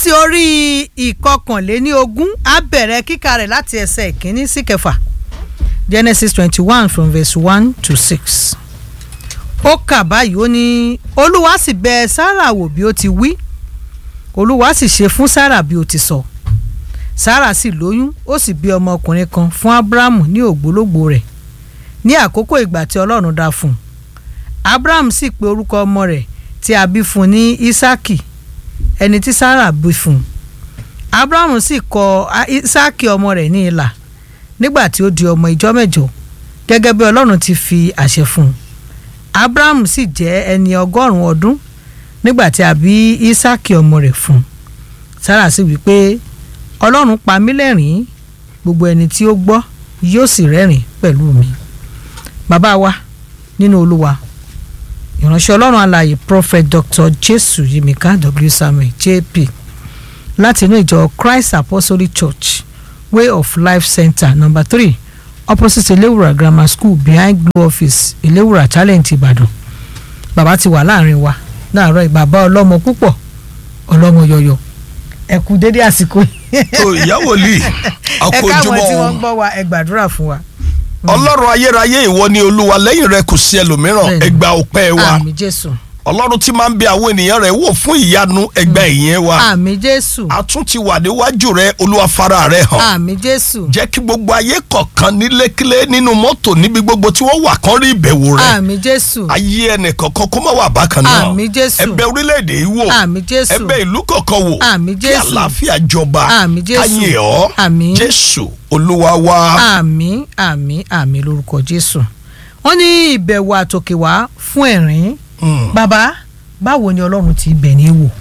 láti orí ìkọkànléní ogún á bẹ̀rẹ̀ kíkà rẹ̀ láti ẹsẹ̀ ìkíní sí kẹfà Genesis twenty one from verse one to six ó kà báyìí ó ní olúwa sì bẹ̀ Sárà wò bí ó ti wí olúwa sì ṣe fún Sárà bí ó ti sọ Sárà sì lóyún ó sì bí ọmọkùnrin kan fún Ábúráhámù ní ògbólógbò rẹ̀ ní àkókò ìgbà tí Ọlọ́run dá fún un Ábúráhámù sì pe orúkọ ọmọ rẹ̀ tí a bí fún un ní Ísákì ẹni tí Sárà bí fún un Ábúráhámù sì kọ Ísákì ọmọ rẹ̀ ní ilà nígbà tí ó di ọmọ ìjọ mẹ́jọ gẹ́gẹ́ bí Ọlọ́run ti fi àṣẹ fún un Ábúráhámù sì jẹ́ ẹni ọgọ́rùn-ún ọdún nígbà tí a bí Ísákì ọmọ rẹ̀ fún un Sárà sì wí pé Ọlọ́run pa mí lẹ́rìn-ín gbogbo ẹni tí ó gbọ́ yóò sì rẹ́rìn pẹ̀lú mi bàbá wa nínú Olúwa ìránṣẹ́ ọlọ́run alààyè prophet dr jesu yimika w samuel jp láti inú ìjọ christ apostolic church way of life center number three opposite elewura grammar school behind blue office elewura talent ìbàdàn bàbá ti wà láàrin wa láàárọ̀ ìbàbá ọlọ́mọ púpọ̀ ọlọ́mọ yọyọ ẹ kú dédé àsìkò yìí. tó ìyàwó lì ẹ káwọn àkójúmọ́ tí wọ́n ń gbọ́ wa ẹ gbàdúrà fún wa. ọlọ́run ayérayé ìwọ ni olúwa lẹ́yìn rẹ kò sí ẹlòmíràn Bẹ́ẹ̀ni. ẹgbà ọpẹ́ wa àmì jésù ọlọ́run tí máa ń bẹ àwọn ènìyàn rẹ̀ wò fún ìyanu ẹgbà ìyẹn wa àmì jésù a tún ti wà níwájú rẹ olúwa fara rẹ hàn àmì jésù jẹ́ kí gbogbo ayé kọ̀ọ̀kan nílékílé nínú mọ́tò níbi gbogbo tí wọ́n wà kán rí ìbẹ̀wò rẹ àmì jésù ayé ẹnì kọ̀ọ̀kan kó má wà bákan náà Àmín Jésù. ẹ̀bẹ̀ orílẹ̀-èdè yìí wò àmì jésù ẹ̀bẹ̀ ìlú kọ̀ọ̀kan wò Àmín kí Jésù. àlàáfíà jọba Àmín Jésù. káyé ọ́ Àmín. jésù olúwa wa. àmì àmì àmì lórúkọ jésù wọ́n ní ìbẹ̀wò àtòkèwá fún ẹ̀rín Mm. bàbá báwo ni ọlọ́run ti bẹ̀ ní wò.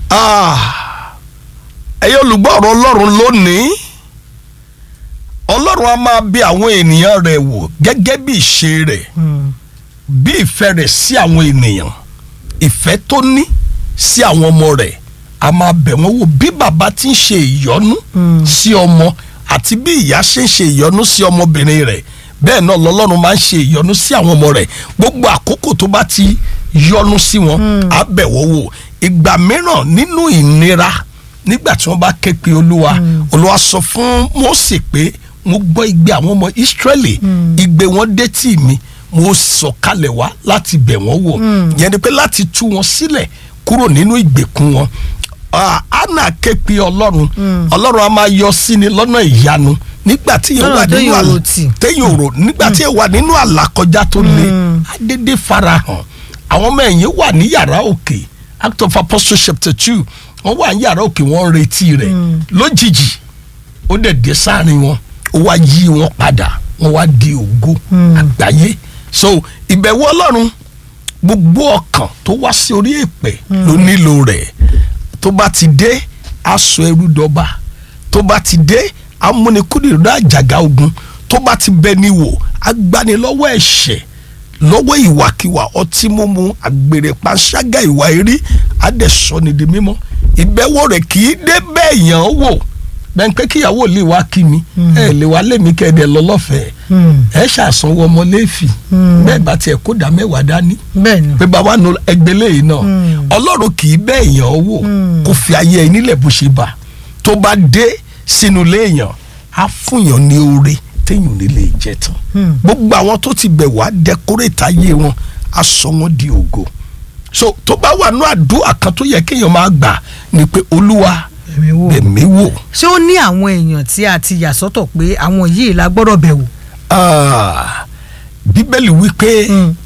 Ah, ẹ̀yin olùgbọ́ ọ̀rọ̀ ọlọ́run lónìí ọlọ́run a máa bí àwọn ènìyàn rẹ̀ wò gẹ́gẹ́ bí ìṣe rẹ̀ bí ìfẹ́ rẹ̀ sí àwọn ènìyàn ìfẹ́ tó ní sí àwọn ọmọ rẹ̀ a máa bẹ̀ wọ́n wò bí bàbá ti ń ṣe ìyọ́nú sí ọmọ àti bí ìyá ṣe ń ṣe ìyọ́nú sí ọmọbìnrin rẹ̀ bẹ́ẹ̀ náà lọ́lọ́run máa ń ṣe ìyọ́nú sí àwọn ọmọ rẹ̀ gbogbo àkókò tó bá ti yọ́nú sí wọn á bẹ̀ wọ́n wò ìgbà mìíràn nínú ìnira nígbà tí wọ́n bá ké pe olúwa olúwa sọ fún Mósè pé mo gbọ́ igbe àwọn ọmọ Ísírẹ́lì igbe wọn dé tì mí mo sọ̀kalẹ̀ wá láti bẹ̀ wọ́n wò yẹn ni pé láti tú wọn sílẹ̀ kúrò nínú ìgbèkùn wọn Ah, Hánà ké pe ọlọ́run ọlọ́run a máa yọ sí ni lọ́nà ìyanu nígbà tí yẹn Lọ́nà wà nínú téèyàn àlà rò tì. téèyàn rò nígbà tí yẹn wà nínú àlàkọjá tó le adédé farahàn àwọn ọmọ ẹ̀yìn wà ní yàrá òkè act of apostles chapter two wọ́n wà ní yàrá òkè wọ́n ń retí rẹ̀ lójijì ó dẹ̀ dé sáàrin wọn ó wá yí wọn padà wọ́n wá di ògo àgbáyé so ìbẹ̀wò ọlọ́run gbogbo ọkàn tó wá sí orí èpè ló nílò rẹ̀ tó bá ti dé aṣọ ẹrú dọba tó bá ti dé amúnikúndìrú àjàgà ogun tó bá ti bẹ ní wò agbanilọ́wọ́ ẹ̀ṣẹ̀ lọ́wọ́ ìwàkiwà ọtí mímu àgbèrè panṣágà ìwà eré adẹ̀sọ́ni di mímọ́ ìbẹ̀wò rẹ̀ kì í dé bẹ́ẹ̀ yàn án wò bẹ́ẹ̀ pé kíyàwó lè wá kí mi ẹ lè wá lèmi kẹ́ẹ̀dẹ̀ lọ lọ́fẹ̀ẹ́ ẹ ṣàsanwó ọmọ lẹ́ẹ̀fì bẹ́ẹ̀ bá tiẹ̀ kó dá mẹ́wàá dání bẹ́ẹ̀ ni pé bàbá nu ẹgbẹ́ lẹ́yìn náà ọlọ́run kì í bẹ́ẹ̀ yàn ọ́ wò kó fi ayé ẹ nílẹ̀ bó ṣe bá tó bá dé sínú léèyàn á fúnyàn ní oore téèyàn ní lè jẹ tán gbogbo àwọn tó ti bẹ̀ wá dẹkórétà ayé wọn á sọ wọn di ògo so tó bá wà ní àdúrà kan tó yẹ kéèyàn máa gbà ni pé olúwa ẹ̀mí wò. bẹ̀mí wò ṣé ó ní àwọn èèyàn tí a ti yà sọ́tọ̀ pé àwọn yìí la gbọ́dọ̀ bẹ̀ wò. Ah, bíbélì wípé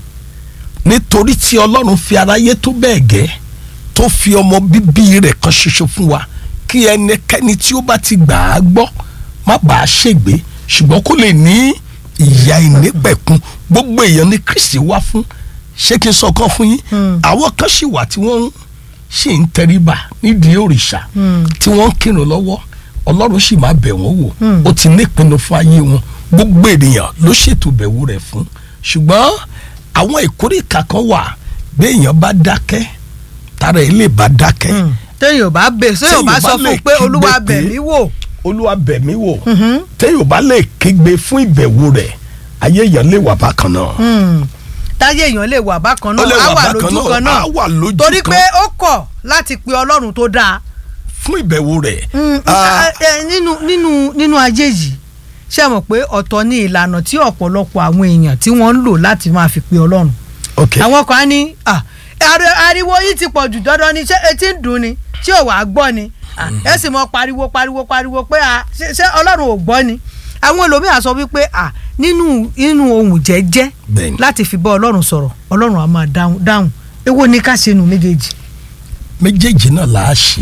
nítorí tí ọlọ́run fi aráyé tó bẹ́ẹ̀ gẹ́ tó fi ọmọ bíbí rẹ̀ kan ṣoṣo fún wa kí ẹnikẹ́ni tí ó bá ti gbà á gbọ́ má bàa ṣègbé ṣùgbọ́n kó lè ní ìyà ìnípẹ̀kun gbogbo èèyàn ní Kristi wá fún ṣé kí n sọ kan fún yín àwọn kan sì wà tí wọ́n ṣì ń tẹríba nídìí òrìṣà tí wọ́n ń kírun lọ́wọ́ ọlọ́run sì máa bẹ̀ wọ́n wò ó ti ní ìpinnu fún ayé wọn gbogbo ènìyàn ló ṣètò bẹ̀wò rẹ̀ fún ṣùgbọ́n àwọn ìkórìkà kan wà bí èèyàn bá dákẹ́ tára ẹ̀ lè bá dákẹ́ téèyàn bá bẹ̀ téèyàn bá Téèyàn sọ bá fún lè un pé kígbe olúwa pé- bẹ̀ mí wò. olúwa bẹ̀ mí wò téèyàn bá lè kígbe fún ìbẹ̀wò rẹ̀ ayé èèyàn lè wà bákan náà táyé èèyàn lè wà bákan Ó náà lè á wà wà bákan lójú náà, kan náà á wà lójú torí kan. pé ó kọ̀ láti pe ọlọ́run tó dáa fún ìbẹ̀wò rẹ̀. Mm, Ah, ẹ, ẹ, nínú nínú nínú ayé yìí ṣe mọ̀ pé ọ̀tọ̀ ni ìlànà tí ọ̀pọ̀lọpọ̀ àwọn èèyàn tí wọ́n ń lò láti máa fi pe ọlọ́run ok àwọn kan á ní "Ah, ari- ariwo yìí ti pọ̀ jù dandan ni ṣé etí ń dùn ni ṣé ò wá gbọ́ ni Ah, ẹ sì mọ pariwo pariwo pariwo pé ah, ṣé ṣé ọlọ́run ò gbọ́ ni àwọn ẹlòmíràn sọ wípé ah, nínú nínú ohun jẹ́jẹ́ Bẹ́ẹ̀ni. láti fi bá ọlọ́run sọ̀rọ̀ ọlọ́run á máa dáhùn dáhùn èwo ni ká ṣe nù méjèèjì. méjèèjì náà là á ṣe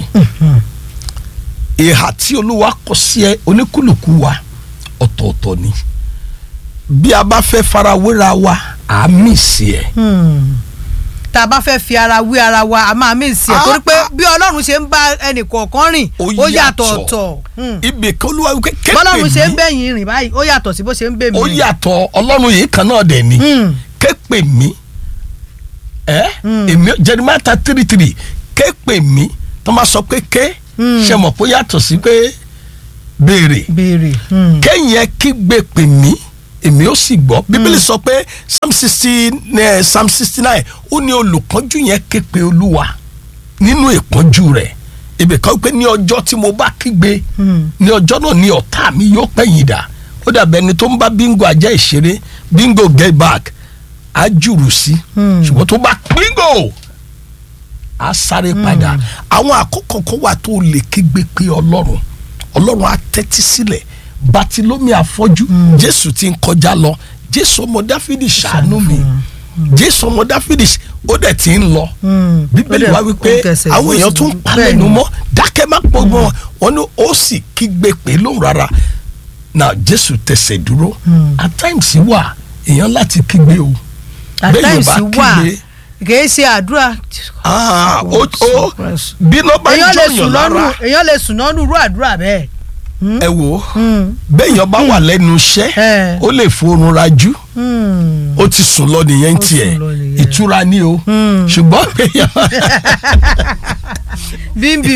ìhà tí olúwa kọ sí ẹ oníkùlùkù wa ọ̀tọ̀ọ̀tọ̀ ni bí a bá fẹ́ farawéra wa à á mì sí ẹ. Hmm. tá a bá fẹ́ fi ara wé ara wa a máa mí sí ẹ̀ Ah, torí pé ah. bí ọlọ́run ṣe ń bá ẹnì kọ̀ọ̀kan rìn ó yàtọ̀ ọ̀tọ̀ Hmm. ibì kan olúwa wípé képe bọ́lọ́run ṣe ń mi bẹ̀yìn rìn báyìí ó yàtọ̀ sí bó ṣe ń bẹ̀ mí ó rìn. yàtọ̀ ọlọ́run yìí kan náà dẹ̀ ni Hmm. képe mi ẹ èmi Jeremiah three three képe mi tó máa sọ pé ké Hmm. ṣe mọ̀ pé ó yàtọ̀ sí pé béèrè béèrè. Hmm. kẹ́yìn ẹ kígbe pè mí èmi ó sì gbọ́ bíbélì sọ pé psalm sixty psalm sixty nine ó ní olùpọ́njú yẹn ké pe olúwa nínú ìpọ́njú rẹ̀ ibì kan pé ní ọjọ́ tí mo bá kígbe Hmm. ní ọjọ́ náà ní ọ̀tá mi yóò pẹ̀yìn dà ó dàbẹ̀ ẹni tó ń bá bíngò ajá ìṣeré bíngò get back á jùrù sí Hmm. ṣùgbọ́n tó bá bíngò á sáré padà àwọn àkókò kan wà tó lè kígbe pé ọlọ́run ọlọ́run á tẹ́tí sílẹ̀ bàtìlómi àfọ́jú jésù ti ń kọjá lọ jésù ọmọ dáfídì ṣàánú mi jésù ọmọ dáfídì ṣ- ó dẹ̀ ti ń lọ Hmm. bíbélì Ó dẹ̀- wá wípé ó tẹsẹ̀ àwọn ó èèyàn sì tún dùn. pa Bẹ́ẹ̀ lẹ́nu ni. mọ́ dákẹ́ má pọ̀ mọ́ wọn ni ó sì kígbe pé lóhùn rárá na jésù tẹsẹ̀ dúró at times wà èèyàn láti kígbe o at Bẹ́ẹ̀ yóò times bá wà kígbe, kìí ṣe àdúrà. ah, ó ó Surprise. bí iná bá èèyàn lè jọyàn sùn lọ́nù lára èèyàn lè sùn lọ́nù irú àdúrà bẹ́ẹ̀. ẹ wò ó Hmm. béèyàn bá wà lẹ́nu iṣẹ́ Eh. ó lè forun rajú Hmm. ó ti sùn lọ nìyẹn Ó tiẹ̀ sùn lọ nìyẹn. ìtura ni o Hmm. ṣùgbọ́n èèyàn bímbìm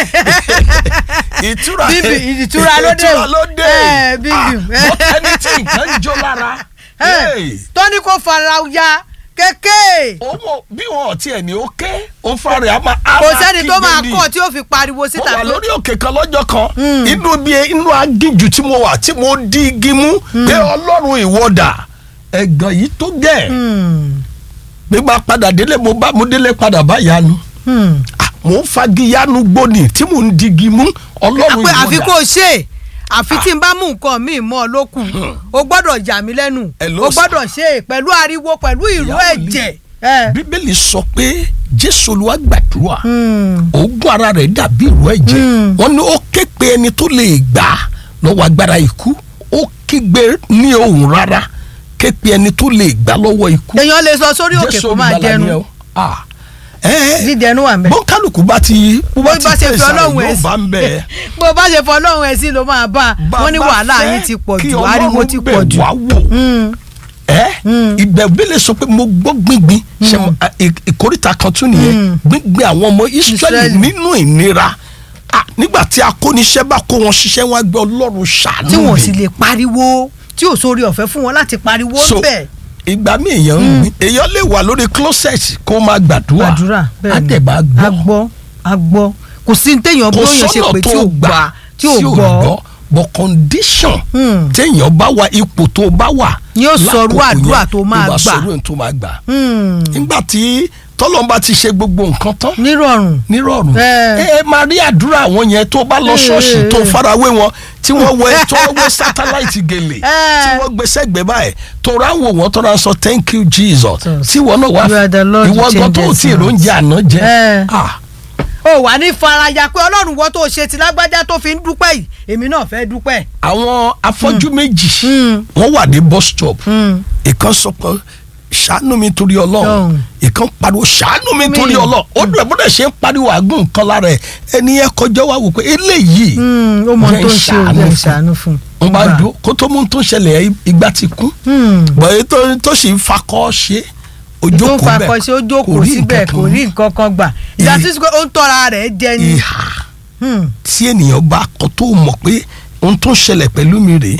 ìtura Bíbí, ìtura ló dé. ìtura ló dé Eh, bíbí. Ah, but ẹni tí nǹkan jó lára hey, tọ́ni kò fara ya kéèké owó bí wọn ò tiẹ̀ ní ó ké ó fara ẹ̀ á máa á kò máa sẹ́ni tó kígbe máa ni. kọ́ tí ó fi pariwo mo síta wà pé lórí òkè kan lọ́jọ́ kan inú bí inú agíjù tí mo wà tí mo di igi mú pé ọlọ́run ìwọ́dà ẹ̀gàn yìí tó gẹ̀ Hmm. nígbà padà délé mo bá mo délé padà bá yanu Hmm. Ah, mo ń fagi yanu gbóni tí mo ń di igi mú ọlọ́run pé àfi ìwọ́dà kó o ṣe àfi tí n bá mú nǹkan míì mọ́ ọ lókù o gbọ́dọ̀ yà mí lẹ́nu Hello, o gbọ́dọ̀ ṣe é pẹ̀lú ariwo pẹ̀lú ìró Ìyá wòlíì. ẹ̀jẹ̀. Eh. bíbélì sọ pé jésù olúwa gbàdúrà Hmm. oògùn ara rẹ̀ dàbí ìró ẹ̀jẹ̀ Mm. wọ́n ní ó ké pe ẹni tó lè gbà á lọ́wọ́ agbára ikú ó kígbe ní ohùn rárá ké pe ẹni tó lè gbà lọ́wọ́ ikú èèyàn lè sọ sórí òkè kó máa olùgbàlà ni ẹ jẹnu o. Ah. ẹ ẹ dídẹnu wà mẹ́. bó kálukú bá ti bó bó bá ti bá ṣe pèsè fi ọlọ́run àrùn ẹ̀ yóò bá ń bẹ̀ ẹ́. bó bá ṣe fọ ọlọ́run ẹ̀ sí ló máa bá a wọ́n ní Bàbá wàhálà fẹ́ yín ti pọ̀ kí jù Ọlọ́run ariwo ti bẹ̀ pọ̀ jù. wá wò Hmm. ẹ ìbẹ̀bílẹ̀ sọ pé mo gbọ́ gbíngbín ṣe mo- a- ì- ìkórìtà kan tún nìyẹn gbíngbín àwọn ọmọ Ísírẹ́lì Ísírẹ́lì. nínú ìnira Ah, nígbà tí akóniṣẹ́ bá kó wọn ṣiṣẹ́ wọn á gbé Ọlọ́run ṣàánú tí wọn mi. sì lè pariwo tí ò sórí ọ̀fẹ́ fún wọn láti pariwo so bẹ́ẹ̀. ìgbà mi èèyàn ń gbìn èèyàn lè wà lórí closet kó máa gbàdúrà àdúrà bẹ́ẹ̀ ni àdẹ̀bà a gbọ́ gbọ́ a gbọ́ kò sí ní téèyàn kò bóyá ṣe sọ́nà pé tí tó ò gbà gbà tí ò gbọ́ but condition Hmm. téèyàn bá wà ipò tó bá wà Ni yóò sọrú lákòókò àdúrà yẹn, tó máa ló bá gbà. sọrú ẹ̀ tó máa gbà Hmm. nígbà tí tọ́lọ́mbà ti ṣe gbogbo nǹkan tán nírọ̀rùn nírọ̀rùn Eh. ẹ ẹ máa rí àdúrà àwọn yẹn tó bá lọ ṣọ́ọ̀ṣì tó farawé wọn tí wọ́n wẹ tó wẹ sátáláìtì gèlè Eh. tí wọ́n gbé sẹ́gbẹ̀ẹ́ báyìí tó ra ń wò wọ́n tó ra ń sọ thank you Jesus Jesus. tí wọ́n náà wá You are the Lord who ìwọ gan tó changes tí èrò ń jẹ àná jẹ Eh. Ah, ó wà ní faraya pé ọlọ́run wọ́n tó ṣe ti lágbájá tó fi ń dúpẹ́ yìí èmi náà fẹ́ dúpẹ́. àwọn afọ́jú méjì Hmm. wọ́n wà ní bus stop Hmm. ìkan sọ pé ṣàánú mi torí ọlọ́run Ọlọ́run. ìkan pariwo ṣàánú mi Mi. torí ọlọ́run ó dùn ẹ̀ bó dẹ̀ ṣe ń pariwo àgùn nǹkan lára ẹ̀ ẹni yẹn kọjá wá wò pé eléyìí Hmm. ó mọ Jẹ́ tó ń ṣe ìṣàánú òun fún. ìṣàánú fún wọ́n bá Gbà. dúró kó tó mú tó ń ṣẹlẹ̀ ìgbà ti kú Hmm. bọ̀yì tó tó sì ń fakọ́ ṣe tó ń ojókòó bẹ́ẹ̀ fakọ ṣe ó jókòó síbẹ̀ kò rí nǹkan kan gbà ìyá tí ó ń tọ́ra rẹ̀ jẹ ni. ìhà Hmm. tí ènìyàn bá kọ tó mọ̀ pé ohun tó ń ṣẹlẹ̀ pẹ̀lú mi rèé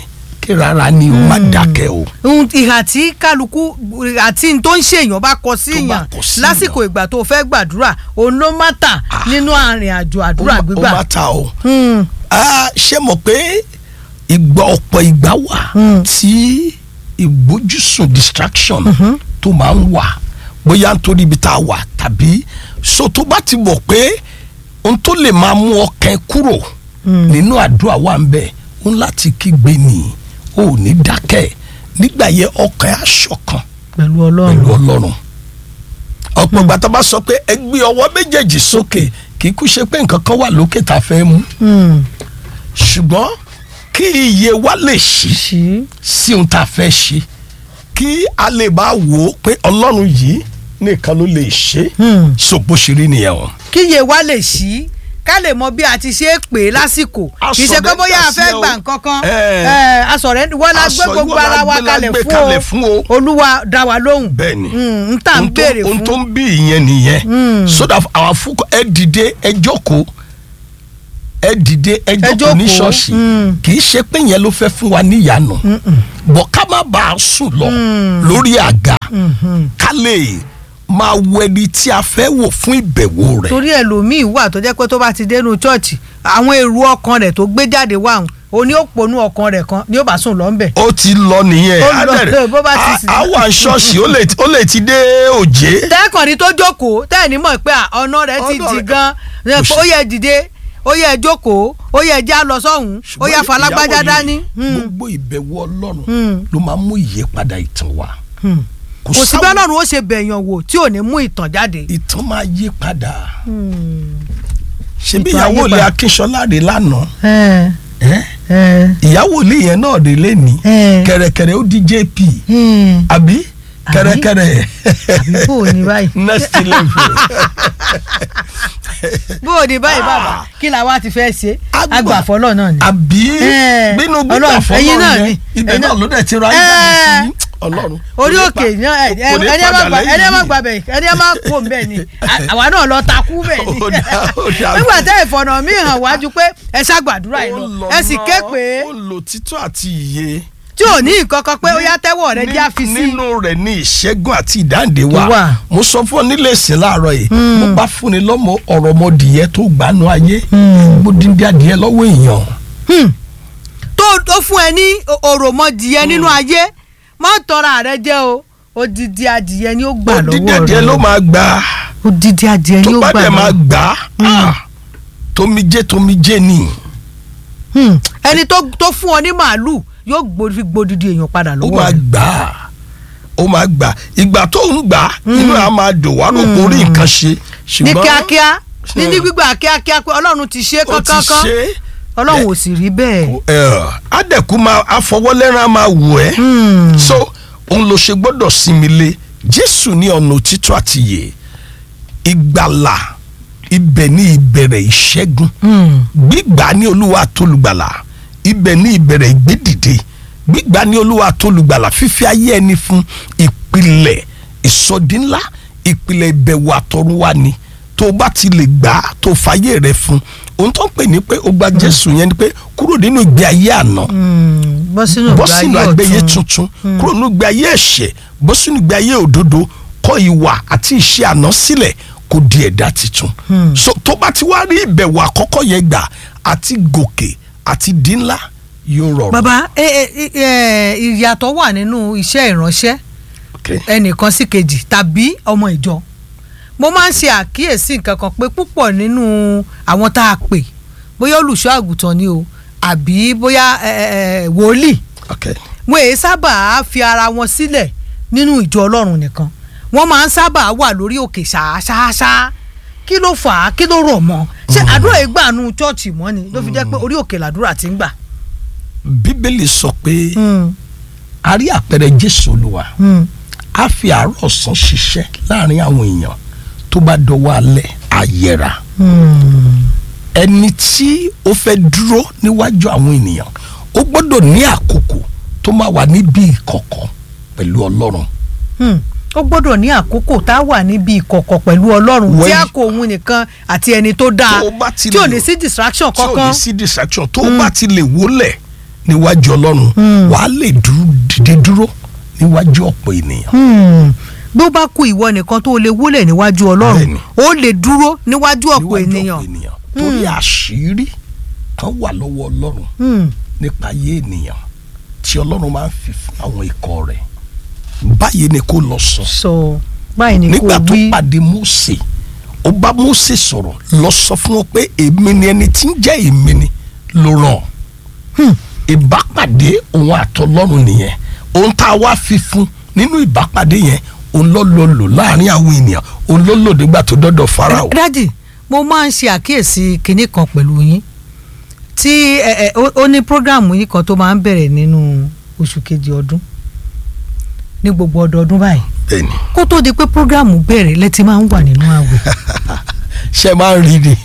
dákẹ́ rárá ni o má dákẹ́ o. ohun ìhà tí kálukú àti n tó ń ṣèyàn bá kọ sí Tó bá yàn kọ sí lásìkò yàn. ìgbà tó fẹ́ gbàdúrà òun ló má tà nínú àrìn àjò àdúrà ó má- gbígbà. ó má ta o. Hmm. Ah, ṣé mọ̀ pé ìgbà ọ̀pọ̀ ìgbà wà tí ìgbójúsùn distraction tó máa ń wà bóyá nítorí ibi tá a wà tàbí so tó bá ti mọ̀ pé ohun tó lè máa mú ọkàn ẹ kúrò nínú àdúrà wà ń bẹ̀ ó ń láti kígbe nì ó ò ní dákẹ́ nígbà yẹn ọkàn ẹ á ṣọ̀kan pẹ̀lú pẹ̀lú ọlọ́run. ọlọ́run ọ̀pọ̀ ìgbà tá a bá sọ pé ẹ gbé ọwọ́ méjèèjì sókè kì í kú ṣe pé nǹkan kan wà lókè tá a fẹ́ mú Hmm. ṣùgbọ́n kí iye wa lè ṣí ṣí. sí ohun tá a fẹ́ ṣe kí a lè bá wò ó pé ọlọ́run yìí nìkan ló lè ṣe Hmm. so bó ṣe rí nìyẹn o. kíyè wa lè ṣí ká lè mọ bí a ti ṣe é pè é lásìkò kì í ṣe pé bóyá a fẹ́ Asọ̀rẹ́ńdà gbà sí ẹ o. nǹkan kan Eh. Eh, asọ̀rẹ́ wọ́n la gbé Aṣọ gbogbo ìwọ la ara wa gbé- la kalẹ̀ gbé fún kalẹ̀ o fún o. olúwa dá wa lóhùn bẹ́ẹ̀ni n tá n ohun tó- béèrè ohun tó fún ń bí ìyẹn nìyẹn so that àwọn afúkọ ẹ dìde ẹ jókòó ẹ dìde ẹ jókòó ní jókòó, ṣọ́ọ̀ṣì mm. kì í ṣe pé yẹn ló fẹ́ fún wa níyanu bọ̀ ká má bàa sùn lọ lórí àga ká lè máa wo ẹni tí a fẹ́ wò fún ìbẹ̀wò rẹ̀ torí ẹlòmíì wà tó jẹ́ pé tó bá ti dénú chọ́ọ̀chì àwọn èrò ọkàn rẹ̀ tó gbé jáde wà hùn òní ó ponú ọkàn rẹ̀ kan ni ó bá sùn lọ́nbẹ̀. ó ti lọ nìyẹn Ó á lọ, bẹ̀rẹ̀- bó bá ti á- sì- á wà ṣọ́ọ̀ṣì ó lè- ó lè ti dé òjé tẹ́ẹ̀kànní tó jókòó tẹ́ẹ̀ní mọ̀ pé à, ọ̀nà rẹ̀ ti Ọ̀nà dì rẹ̀- gan Kò ó yẹ dìde ó yẹ jókòó ó yẹ já lọ sọ́hùn ó yẹ ṣùgbọ́n falágbájá ìyàwó dání. yìí, Hmm. gbogbo ìbẹ̀wò ọlọ́run Hmm. ló máa mú ìyípadà ìtàn wá Hmm. kò sí sáwọn- bẹ́ẹ̀ lọ́run ó ṣe bẹ̀yàn wò tí ò ní mú ìtàn jáde. ìtàn máa yí padà ṣebí Ìtàn ìyàwó ayé ilé padà. akínṣọlá rè lánàá ẹ ẹ́? ẹ ìyàwó ilé yẹn náà rè lẹ́ni ẹ kẹ̀rẹ̀kẹ̀rẹ̀ ó di jp hmm. àbí kẹ̀rẹ̀kẹ̀rẹ̀ àbí bò ní báyìí next level bò ní báyìí bàbá kí la wá ti fẹ́ ṣe Àgbà. agbàfọ́lọ́ náà ni. àbí Eh, bínú Ọlọ́run, gbígbà ẹ̀yin náà fọlọ́ ni, yẹn ibẹ̀ ẹ̀yin náà náà- ló dẹ̀ ti ra Eh. ayé sí ọlọ́run orí Kò ní òkè pa- náà ẹ kò ní ẹni ẹ má padà gba ẹni ẹ má lẹ́yìn gba bẹ ẹni ẹ má kó bẹ́ẹ̀ ni À- àwa náà lọ takú bẹ́ẹ̀ ni Ó dá, ó dá. nígbà tẹ́ ìfọ̀nà mi hàn wájú pé ẹ ṣàgbàdúrà yìí Ó lọ lọ ẹ sì ké náà, pé ó lò títọ́ àti ìyè tí ò ní nǹkan kan pé ó yá tẹ́wọ̀ rẹ jẹ́ àfi sí nínú rẹ̀ ní ìṣẹ́gun àti ìdáǹdè Tó wà. wa mo sọ fún ọ nílé ìsìn láàárọ̀ yìí mo bá fúnni lọ́mọ ọ̀rọ̀ ọmọdìyẹ tó gbanú ayé mo díndín adìyẹ lọ́wọ́ èèyàn Hmm. tó tó fún ẹ ní o- òròmọdìyẹ nínú ayé má tọra rẹ jẹ o odidi adìyẹ ni ó gbà díndín lọ́wọ́ adìyẹ rẹ ló máa gbà odidi adìyẹ tó ni ó bá gbà dẹ̀ máa lọ́wọ́ gbà á tomijé tomijé ni Hmm. ẹni tó tó fún ọ ní màálù yóò gbó- fi gbódìdí èèyàn padà ó lọ́wọ́ máa rẹ gbà á ó máa gbà á. ìgbà tó ń gbà á inú ẹ̀ á máa dùn wá rò pé orí nǹkan ṣe ní ṣùgbọ́n kíákíá ní ní gbígbà kíákíá pé ọlọ́run ti ṣe é ó ti kánkán ṣe ọlọ́run ò sì rí bẹ́ẹ̀. é adẹ̀kú máa afọwọ́lẹ́rán máa wù ẹ́. Hmm. so òun ló ṣe gbọ́dọ̀ sinmi lé jésù ní ọ̀nà òtítọ́ àti ìyè ìgbàlà ibẹ̀ ní ìbẹ̀rẹ̀ ìṣẹ́gun Hmm. gbígbà ní olúwa tólùgbàlà ibẹ̀ ní ìbẹ̀rẹ̀ ìgbédìde gbígbà ní olúwa tólùgbàlà fífi ayé ẹni fún ìpìlẹ̀ ìsọdínlá ìpìlẹ̀ ìbẹ̀wò àtọ̀run wa ni tó o bá ti lè gbà á tó o fàyè rẹ fún ohun tó ń pè ní pé o gba jésù yẹn ni pé kúrò nínú ìgbé ayé àná Hmm. bọ́ sínú bọ́ ìgbà sínú ayé àgbẹ̀yẹ ọ̀tun. tuntun kúrò nínú ìgbé ayé ẹ̀ṣẹ̀ bọ́ sínú ìgbé ayé òdodo kọ̀ ìwà àti ìṣe àná sílẹ̀ kó di ẹ̀dá tuntun. so tó bá ti wá rí ìbẹ̀wò àkọ́kọ́ yẹn gbà àti gòkè àti dín ńlá yóò rọrùn. bàbá ẹ ẹ ẹ ìyàtọ̀ wà nínú iṣẹ́ ìránṣẹ́ Okay. ẹnìkan sí kejì tàbí ọmọ ìjọ mo máa ń ṣe àkíyèsí nǹkan kan pé púpọ̀ nínú àwọn tá a pè bóyá olùṣọ́ àgùntàn ni o àbí bóyá ẹ, ẹ, ẹ, wòlíì Okay. wọn èyí sábà fi ara wọn sílẹ̀ nínú ìjọ ọlọ́run nìkan wọ́n máa ń sábà wà lórí òkè ṣáṣáṣá kí ló fà á kí ló rọ̀ mọ́ ṣé àdúrà yìí gbà nù chọ́ọ̀chì mọ́ ni ló fi jẹ́ pé orí òkè làdúrà ti ń gbà. bíbélì sọ pé Hmm, a rí àpẹẹrẹ jésù olúwa hmm, a fi àárọ̀ ọ̀sán ṣiṣẹ́ láàrin àwọn èèyàn tó bá dọwọ́ alẹ́ àyẹ̀rà hmm. ẹni tí ó fẹ́ dúró níwájú àwọn ènìyàn ó gbọ́dọ̀ ní àkókò tó máa wà níbi ìkọ̀kọ̀ pẹ̀lú ọlọ́run Hmm. ó gbọ́dọ̀ ní àkókò tá a wà níbi ìkọ̀kọ̀ pẹ̀lú ọlọ́run tí When- a kò òun nìkan àti ẹni tó dáa Tó o bá ti tí ò lè- ní sí distraction tí ò kankan ní sí distraction tó bá ti lè wólẹ̀ níwájú ọlọ́run wàá lè dúró dìde dúró níwájú ọ̀pọ̀ ènìyàn. Hmm. bó bá kú ìwọ nìkan tó o lè wólẹ̀ níwájú ọlọ́run Bẹ́ẹ̀ni. ó lè dúró níwájú ọ̀pọ̀ níwájú ènìyàn. torí àṣírí kan wà lọ́wọ́ ọlọ́run Hmm. nípa ayé ènìyàn tí ọlọ́run máa ń fi fún àwọn ikọ̀ rẹ̀ báyìí ni kò lọ sọ sọ báyìí ni kò nígbà tó wí. pàdé Mósè ó bá Mósè sọ̀rọ̀ lọ sọ fún wọn pé èmi ni ẹni tí ń jẹ́ èmi ni ló ràn Hmm. ìbápàdé òun àtọlọ́run nìyẹn ohun tá a wá fi fún nínú ìbápàdé yẹn òun ló lò lò láàrin àwọn ènìyàn òun ló lò nígbà tó dọ́dọ̀ Fáráò. dájì mo máa ń ṣe àkíyèsí kinní kan pẹ̀lú yín tí ẹ ẹ ó ó ní prógráàmù yìí kan tó máa ń bẹ̀rẹ̀ nínú oṣù kejì ọdún ní gbogbo ọdọọdún báyìí bẹ́ẹ̀ni kó tó di pé prógráàmù bẹ̀rẹ̀ lẹ́tí máa ń wà nínú àwẹ̀ ṣe máa ń rí ni.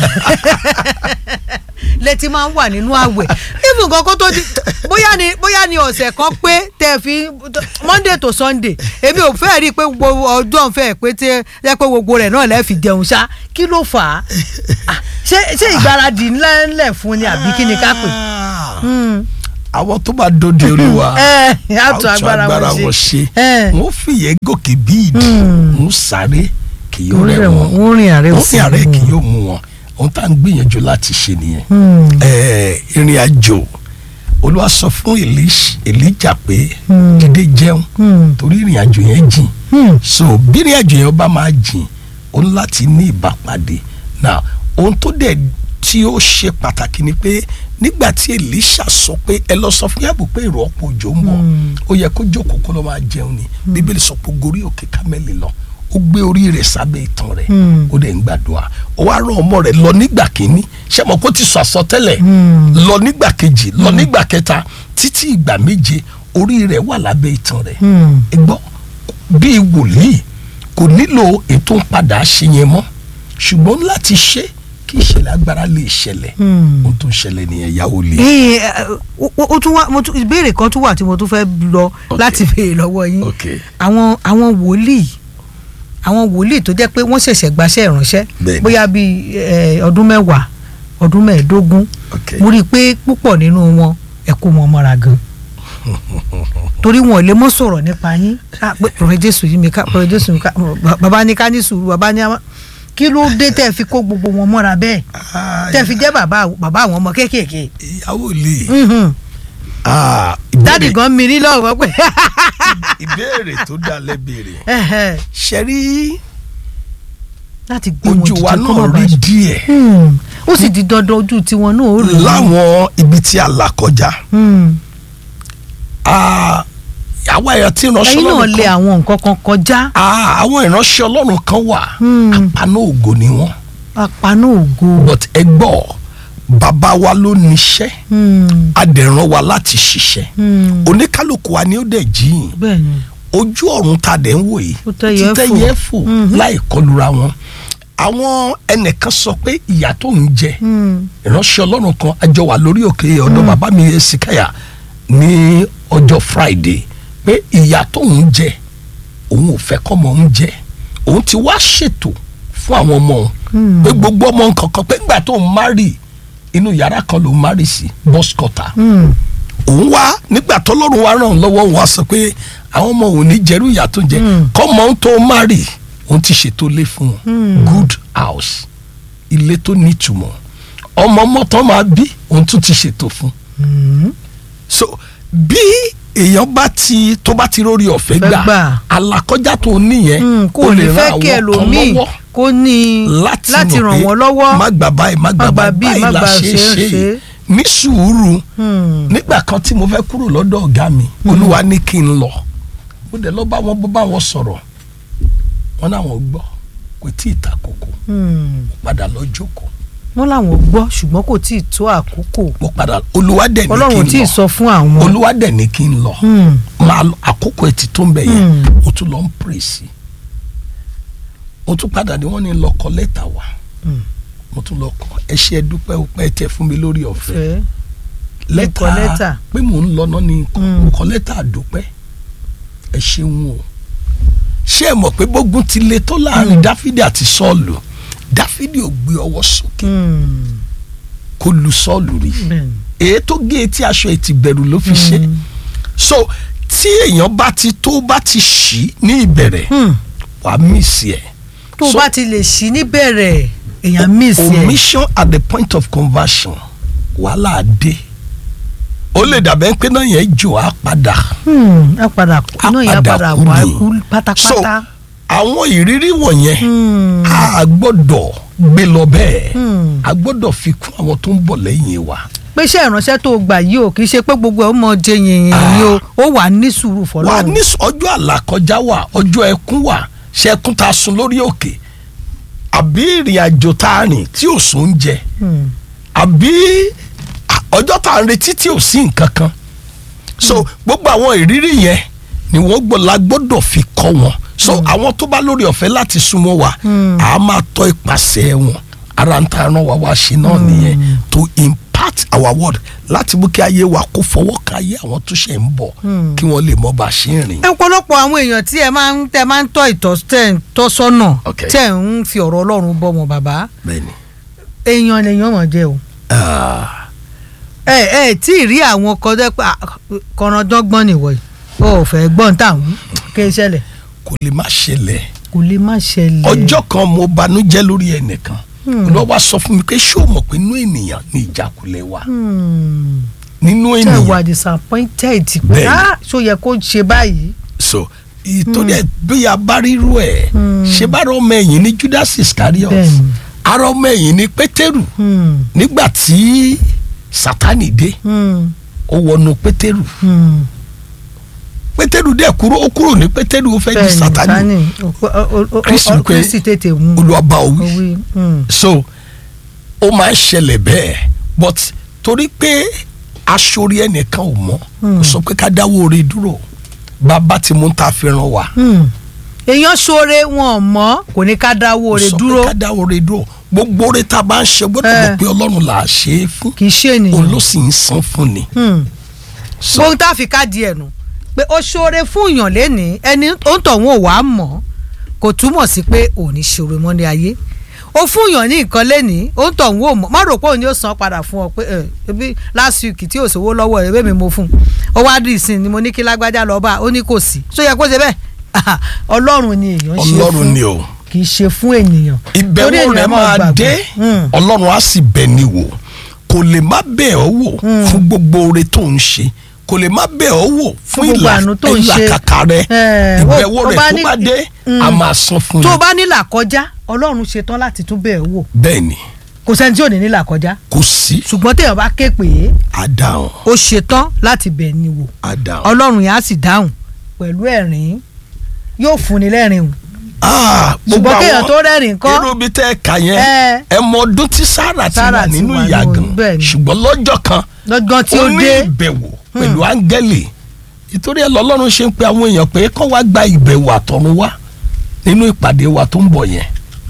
lẹ́tí máa ń wà nínú àwẹ̀ even kan kó tó di bóyá ni bóyá ni ọ̀sẹ̀ kan pé tẹ̀ fi monday to sunday èmi ò fẹ́ rí i pé gbogbo ọjọ́ ń fẹ́ pé tí ẹ pé gbogbo rẹ̀ náà lẹ́ẹ̀ fi jẹun ṣá kí ló fà á Ah, ṣé ṣé ìgbáradì ńlẹ̀ ńlẹ̀ fún ni àbí kí ni ká pè. Hmm. àwọn tó bá dóde olúwa ẹ a ó àtún tún agbára wọn ṣe ẹ wọn fìyẹ gòkè bí ìdí wọn sáré kì yóò wọ́n rẹ̀ rẹ̀ wọ́n wọ́n wọ́n rìn àrẹ wọn òsì ní àárẹ̀ kì yóò mú wọn ohun tá à ń gbìyànjú láti ṣe nìyẹn Ẹ, ìrìn àjò olúwa sọ fún Èlíṣ- Èlíjà pé dìde jẹun torí ìrìn àjò yẹn jìn so bí ìrìn àjò yẹn bá máa jìn o ní láti ní ìbápàdé now ohun tó dẹ̀ tí ó ṣe pàtàkì ni pé nígbà tí Èlíṣà sọ pé ẹ lọ sọ fún yàgò pé ìrọ̀ ọ̀pọ̀ òjò ń bọ̀ ó yẹ kó jókòó kó lọ máa jẹun ni bíbélì sọ pé ó gorí òkè kámẹ́lì lọ ó gbé orí rẹ̀ sábẹ́ ìtàn rẹ̀ ó dẹ̀ ń gbàdúrà ó wá rán ọmọ rẹ̀ lọ nígbà kínní ṣé mo kó ti sọ àsọtẹ́lẹ̀ lọ nígbà kejì lọ nígbà kẹta títí ìgbà méje orí rẹ̀ wà lábẹ́ ìtàn rẹ̀ ẹ gbọ́ bíi wòlíì kò nílò ètò ń padà ṣe yẹn mọ́ ṣùgbọ́n láti ṣe kí ìṣẹ̀lẹ̀ agbára lè ṣẹlẹ̀ ohun tó ń ṣẹlẹ̀ nìyẹn yàwó lè. ee ó tún wá mo tún ìbéèrè kan tún wà tí mo tún fẹ́ lọ Ok. láti béèrè lọ́wọ́ yín ok àwọn àwọn wòlíì àwọn wòlíì tó jẹ́ pé wọ́n ṣẹ̀ṣẹ̀ gbaṣẹ́ ìránṣẹ́ Bẹ́ẹ̀ni. bóyá bíi eh, ọdún mẹ́wàá ọdún mẹ́ẹ̀ẹ́dógún ok mo rí i pé púpọ̀ nínú wọn ẹ kó wọn mọ́ra gan torí wọn ò lè mọ́ sọ̀rọ̀ nípa yín Ah, pé pọ̀rọ̀ jésù yìí mi ká pọ̀rọ̀ jésù mi ká bàbá ní ká ní sùúrù bàbá ní àwọn kí ló dé tẹ́ fi kó gbogbo wọn mọ́ra bẹ́ẹ̀ tẹ́ fi jẹ́ bàbá bàbá àwọn ọmọ kéékèèké ìyàwó lè. Mhm. Ah, dádì ìbéèrè- gan mi ní lọ́wọ́ pé ìbéèrè tó dá lẹ́bẹ̀rẹ̀ ẹ̀hẹ̀, ṣe rí láti gbé wọn ojú wa dìde kó náà má rí bàa díẹ̀ Hmm. ó sì di dandan ojú tiwọn náà ó rí láwọn ibi tí a là kọjá Hmm. Ah, àwa ẹ̀yà tí ìránṣẹ́ ẹ̀yin náà ọlọ́run lé kan àwọn nǹkan kan kọjá Ah, àwọn ìránṣẹ́ ọlọ́run kan wà Hmm. àpaná ògo ni wọ́n apaná ògo but ẹ gbọ́ bàbá wa ló níṣẹ́ Hmm. adẹ̀ràn wa láti ṣiṣẹ́ Hmm. oníkálukú wa ni ó dẹ̀ jíyìn bẹ́ẹ̀ ni ojú ọ̀run ta dẹ̀ ń wò yìí Ó tẹ́yẹ ti fò. tẹ́yẹ fò Mhm. láì kọlura wọn àwọn ẹnìkan sọ pé ìyà tó ń jẹ Hmm. ìránṣẹ́ ọlọ́run kan àjọ wà lórí òkè ọ̀dọ̀ bàbá mi Èsìkáyà ní ọjọ́ Friday pé ìyà tó ń jẹ òun ò fẹ́ kọ́ ọmọ ń jẹ òun ti wá ṣètò fún àwọn ọmọ òun Hmm. pé gbogbo ọmọ nǹkan kan pé ńgbà tó ń márì inú yàrá kan ló ń márì sí bus cutter Hmm. òun wá nígbà tọ́lọ́run wá ràn án lọ́wọ́ òun wá sọ pé àwọn ọmọ òun ní jẹ́rú ìyà tó ń jẹ Mm. kọ́mọ ń tó márì òun ti ṣètò ilé fún wọn Mm. good house ilé tó nítumọ̀ ọmọ mọ́tọ́ máa bí òun tún ti ṣètò fún Hmm. so bí èèyàn bá ti tó bá ti rórí ọ̀fẹ́ Fẹ́ gbà gbà. alakọjá tó níyẹn Hmm. kò ní fẹ́ kí ẹlòmíì kó ní láti láti mọ̀ ràn pé wọ́n lọ́wọ́ má gbà báyìí má gbà Má gbà báyìí bíi, báyìí má la gbà ṣe é ṣe é ṣe ṣe. ní sùúrù Hmm. nígbà kan tí mo fẹ́ kúrò lọ́dọ̀ ọ̀gá mi olúwa ní kí n lọ mo dẹ̀ lọ bá wọn bó bá wọn sọ̀rọ̀ wọn náwọn gbọ́ kò tí ì ta kókó Hmm. mo padà lọ jókòó wọ́n làwọn gbọ́ ṣùgbọ́n kò tí ì tó àkókò mo padà olúwa dẹ̀ ní ọlọ́run tí kí ì n sọ lọ fún àwọn. olúwa dẹ̀ ní kí n lọ Hmm. máa lọ àkókò ẹtì tó ń bẹ̀ yẹn Hmm. mo tún lọ ń pèrè sí mo tún padà ní wọ́n ní lọ kọ lẹ́tà wa Hmm. mo tún lọ kọ ẹ ṣé ẹ dúpẹ́ o pé ẹ tẹ fún mi lórí ọ̀fẹ́ fẹ́ kọ lẹ́tà. lẹ́tà pé mò ń lọ náà ní nǹkan Mm. mo kọ lẹ́tà àdúpẹ́ ẹ ṣeun o ṣé ẹ mọ̀ pé bógun ti le tó láàrin dáfídì àti sọ́ọ̀lù dáfídì ò gbé ọwọ́ sókè Hmm. kó lu sọ́ọ̀lù rí bẹ́ẹ̀ ni. èyí tó gé etí aṣọ ẹ̀ ti bẹ̀rù ló fi ṣe so tí èèyàn bá ti tó bá ti ṣí ní ìbẹ̀rẹ̀ Hmm. wàá mísì ẹ̀ tó o So- bá ti lè ṣí níbẹ̀rẹ̀ èèyàn miss ẹ̀ omission at the point of conversion wàhálà dé ó lè dàbẹ́ pé náà yẹn jò á padà Hmm, á padà kú á náà yẹn á padà kú wá ni. kú so pátápátá. àwọn ìrírí wọ̀nyẹn Hmm. a gbọ́dọ̀ gbé lọ bẹ́ẹ̀ Hmm. a gbọ́dọ̀ fi kún àwọn tó ń bọ̀ lẹ́yìn wa pé iṣẹ́ ìránṣẹ́ tó o gbà yìí o kì í ṣe pé gbogbo ẹ̀ ó mọ jẹ yìnyín ni o ó wà ní sùúrù wà fọlọ́run. ní s- ọjọ́ àlàkọjá wà ọjọ́ ẹkún wà ṣe ẹkún tá a sun lórí òkè àbí ìrìn àjò tá a rìn tí ò sún jẹ Hmm. àbí à- ọjọ́ tá a ń retí tí ò sí nǹkan kan so gbogbo àwọn ìrírí yẹn ni wọ́n gbọ́ la gbọ́dọ̀ fi kọ́ wọn so àwọn tó bá lórí ọ̀fẹ́ láti súnmọ́ wa a máa tọ́ ipasẹ̀ wọn ara ń ta ẹran wa wá ṣe náà nìyẹn to impact our word láti mú kí ayé wa kó fọwọ́ ka ayé àwọn tó ṣe ń bọ̀ kí wọ́n lè mọ bá a ṣe ń rìn. ọ̀pọ̀lọpọ̀ àwọn èèyàn tí ẹ máa ń tẹ máa ń tọ́ ìtọ́ tẹ̀ ń tọ́ sọ́nà Okay. tẹ̀ ń fi ọ̀rọ̀ ọlọ́run bọ́ wọn bàbá bẹ́ẹ̀ni èèyàn lèèyàn mọ̀ jẹ́ o. Ah, ẹ ẹ tí ì rí àwọn kan tẹ́ pé kọ̀rọ̀dọ́gbọ́n nìwọ̀ yìí o ò fẹ́ gbọ́n táwọn kí n ṣẹlẹ̀ kò lè má ṣẹlẹ̀ kò lè má ṣẹlẹ̀. ọjọ́ kan mo banújẹ́ lórí ẹnìkan ló wá sọ fún mi pé ṣé o mọ̀ pé inú ènìyàn ní ìjákulẹ̀ wà Hmm. nínú tẹ́ ènìyàn wà disappointed pé Bẹ́ẹ̀ni. ah ṣó yẹ kó ṣe báyìí. so ìtòrí ẹ bí a bá rírú ẹ Hmm. ṣe bá rọ ọmọ ẹ̀yìn ní Judas Iscariot Bẹ́ẹ̀ni. ara ọmọ ẹ̀yìn ní Pétérù Hmm. nígbà tí Sátánì dé Hmm. ó wọnú Pétérù Hmm. Pétérù dẹ̀ kúrò ó kúrò ní Pétérù ó fẹ́ di bẹ́ẹ̀ni Sátánì Sátánì o- o- o- o- Kristi o- pé Kristi tètè mú Olúwa òwì owí. Hmm. so ó máa ń ṣẹlẹ̀ bẹ́ẹ̀ but torí pé aṣorí ẹnìkan ò mọ̀ kò sọ pé ká dáwọ́ orí dúró bàbá tí mo ń ta fi ràn wá Hmm. èèyàn ṣoore wọn mọ kò ní ká dáwọ́ rẹ̀ sọ dúró pé ká dáwọ́ orí dúró gbogbo orí tá a bá ń ṣe gbọ́dọ̀ Eh. mọ̀ pé Ọlọ́run là á ṣe é fún kì í ṣe òun ló ènìyàn. sì ń san fún ni. Hmm. So, bóun tá a fi ká di ẹnu pé ó ṣoore fún èèyàn lẹ́nìí ẹni ó ń tọ̀ wọn ò wá mọ̀ kò túmọ̀ sí pé ò ní ṣoore mọ́ ní ayé ó fún èèyàn ní nǹkan lẹ́nìí ó ń tọ̀ wọn ò mọ̀ má rò pé òun yóò san padà fún ọ pé ẹ ebi last week tí ò sówó lọ́wọ́ ẹ̀ bẹ́ẹ̀ mi mo fún un ó wá dì sí ni mo ní kí lágbájá lọ bá a ó ní kò sí ṣó yẹ kó ṣe bẹ́ẹ̀ ọlọ́run ni èèyàn ṣe Ọlọ́run fún ni o kì í ṣe fún ènìyàn Torí ìbẹ̀wò ènìyàn rẹ̀ máa gbàgbọ́. dé Hmm. Ọlọ́run á sì bẹ̀ ni wò kò lè má bẹ̀ ọ́ wò fún gbogbo oore tó ń ṣe kò lè má bẹ̀ ọ́ wò fún Gbogbo ìlà àánú tó ń ṣe. ìlàkàkà rẹ Eh, ìbẹ̀wò ó- ó rẹ̀ bá tó ní- bá dé Mm. a máa san fún tó o un bá nílà kọjá ọlọ́run ṣetán láti tún bẹ́ẹ̀ wò bẹ́ẹ̀ ni kò sẹ́ni tí ò ní nílà kọjá kò sí ṣùgbọ́n téèyàn bá ké pè é àdáhùn ó ṣetán láti bẹ̀ ni wò àdáhùn. ọlọ́run yẹn á sì dáhùn pẹ̀lú ẹ̀rín yóò fúnni lẹ́rìn o Ah, gbogbo ṣùgbọ́n kéèyàn àwọn- tó rẹ́rìn kọ́ irú bí tẹ́ ẹ kà yẹn Eh. ẹ mọ ọdún tí Sárà ti Sárà wà ti nínú wà ìyà nínú- gan bẹ́ẹ̀ ni. ṣùgbọ́n lọ́jọ́ kan lọ́gán tí ó ó ní dé ìbẹ̀wò pẹ̀lú áńgẹ́lì ìtorí ẹ̀ lọ́lọ́run ṣe ń pe àwọn èèyàn pé kọ́ wá gba ìbẹ̀wò àtọ̀run wá nínú ìpàdé wa tó ń bọ̀ yẹn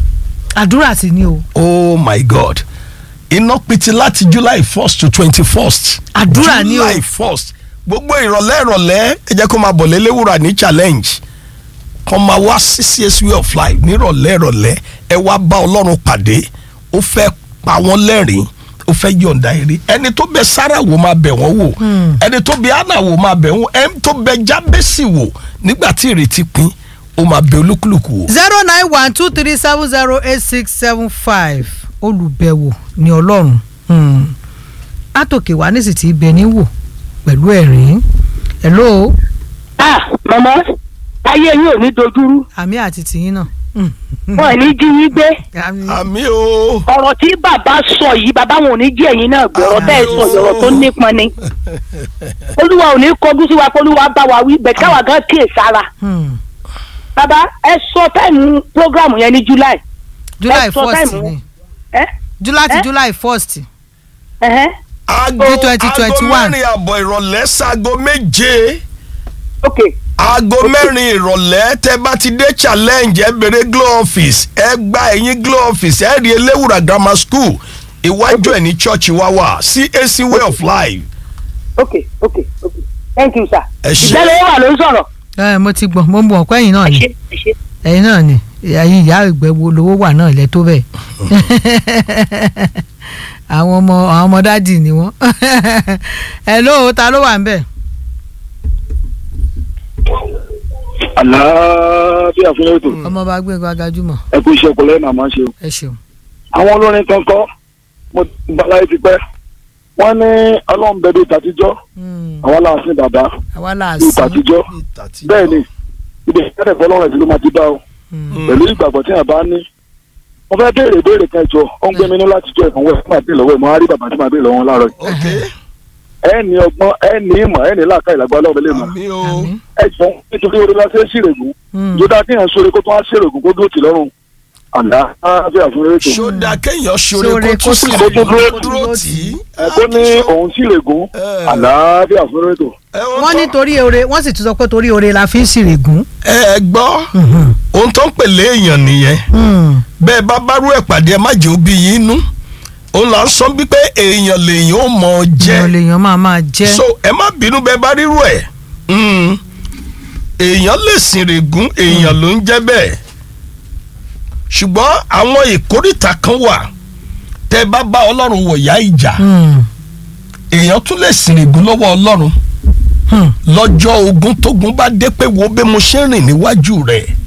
àdúrà sí ni o oh my god iná pitì láti july first to twenty first Àdúrà ni o. july first gbogbo ìrọ̀lẹ́ ìrọ̀lẹ́ ẹ jẹ́ kó máa bọ̀ lélẹ́wúrà ní challenge kó máa wá sí CAC way of life nírọ̀lẹ́ ìrọ̀lẹ́ ẹ wá bá ọlọ́run pàdé ó fẹ́ pa wọ́n lẹ́rìn ó fẹ́ yọ̀ǹda eré ẹni tó bẹ Sárà wò máa bẹ̀ wọ́n wò ẹni tó bẹ Hánà wò máa bẹ̀ wọ́n ẹni tó bẹ Jábésì wò nígbà tí ìrètí pin ó máa bẹ olúkúlùkù wò. zero nine one two three seven zero eight six seven five olùbẹ̀wò ni ọlọ́run Hmm. látòkè wá nísì tí ibẹ̀ ní wò pẹ̀lú ẹ̀rín hello ah màmá ayé yín ò ní dojúrú àmì àti tìyín náà. Hmm. wọn ò ní jí yín gbé Àmì. àmì o. ọ̀rọ̀ tí bàbá sọ yìí bàbá wọn ò ní jí ẹ̀yin náà gbé ọ̀rọ̀ tẹ́ ẹ sọ yìí, ọ̀rọ̀ tó nípọn ni olúwa ò ní kọjú sí wa pé olúwa bá wa wí bẹ́ẹ̀ káwa gan kíyè sára Hmm. bàbá ẹ sọ táìmù prógrámù yẹn ní july july ẹ sọ first táìmù ni ẹ july ti Eh? july first ẹhẹ aago Ní 2021. aago mẹ́rin àbọ̀ ìrọ̀lẹ́ sago méje ok aago mẹ́rin ìrọ̀lẹ́ tẹ́ bá ti dé challenge ẹ bèrè glow office ẹ gba ẹ̀yìn glow office ẹ rí eléwùrà grammar school iwájú ẹ̀ ní church wa wà CAC way of life. ok ok ok thank you sir Ẹ ṣé. ìgbẹ́lẹ̀ wà ló ń sọ̀rọ̀ ẹ mo ti gbọ́ mo ń bọ̀ ọ̀pẹ́ yìí náà ẹ ni ṣe ẹ ṣe ẹ̀yin náà ni ẹ̀yin ìyá ìgbẹ́ wo lówó wà náà ilẹ̀ tó bẹ́ẹ̀ àwọn ọmọ àwọn ọmọ àwọn dádì ni wọ́n hello ta ló wà ń bẹ̀. àlàáfíà fún ètò ọmọ bá gbẹ̀ngàn agajúmọ̀ ẹ kú iṣẹ́ ọpọlọ ẹ̀ màmá ṣe o. ẹ ṣeun. àwọn olórin kan kọ́ mo ti bá láyé ti pẹ́ wọ́n ní ọlọ́run bẹ́ẹ̀ bí tàtijọ́ Hmm, àwọn aláàfin bàbá àwa là á bí sí. tàtijọ́ bẹ́ẹ̀ ni ibi ìkẹ́rẹ̀ fọlọ́run ẹ̀sìn ló máa ti bá o Hmm, pẹ̀lú ìgbàgbọ́ tí a bá ní. mo fẹ́ béèrè béèrè kan jọ ó ń gbé mi ní láti jọ ìfọ̀n wẹ̀ fún àbí lọ́wọ́ ẹ̀ mo á rí bàbá tí màá béèrè lọ́wọ́ wọn láàárọ̀ yìí. ok ẹ ní ọgbọ́n ẹ ní ìmọ̀ ẹ ní làákà ìlàgbọ́ ọlọ́run lè mọ̀ àmì o àmín. ẹ jọ nítorí orí la ṣe ń ṣèrègùn Hmm, yóò kí yẹn sóore kó tó wá ṣèrègùn kó dúró tì lọ́rùn àlàáfíà fún ètò. ṣódà kéèyàn ṣoore Ṣoore kó kó tún sì sì kó rè dúró kó dúró tì í. ẹ tó ní òun ṣìrègùn Eh. àlàáfíà fún ètò. wọ́n ní torí oore wọ́n sì tún sọ pé torí oore la fi ń ṣìrègùn. ẹ ẹ gbọ́ ohun tó ń pèlè èèyàn nìyẹn bẹ́ẹ̀ bá bárú ẹ̀ pàdé ẹ má jẹ́ òbí yín nú òun là ń sọ bí pé èèyàn lèèyàn ó mọ̀ ọ́ jẹ́ èèyàn lèèyàn máa máa jẹ́. so ẹ má bínú bẹ́ẹ̀ bá rírú ẹ̀ Mm. èèyàn lè sìn règún èèyàn ló ń jẹ́ bẹ́ẹ̀ ṣùgbọ́n àwọn ìkórìtà kan wà tẹ́ bá bá ọlọ́run wọ̀yá ìjà Hmm, èèyàn tún lè sìn règún lọ́wọ́ ọlọ́run hmm, lọ́jọ́ ogun tógun bá dé pé wo bí mo ṣe ń rìn níwájú rẹ̀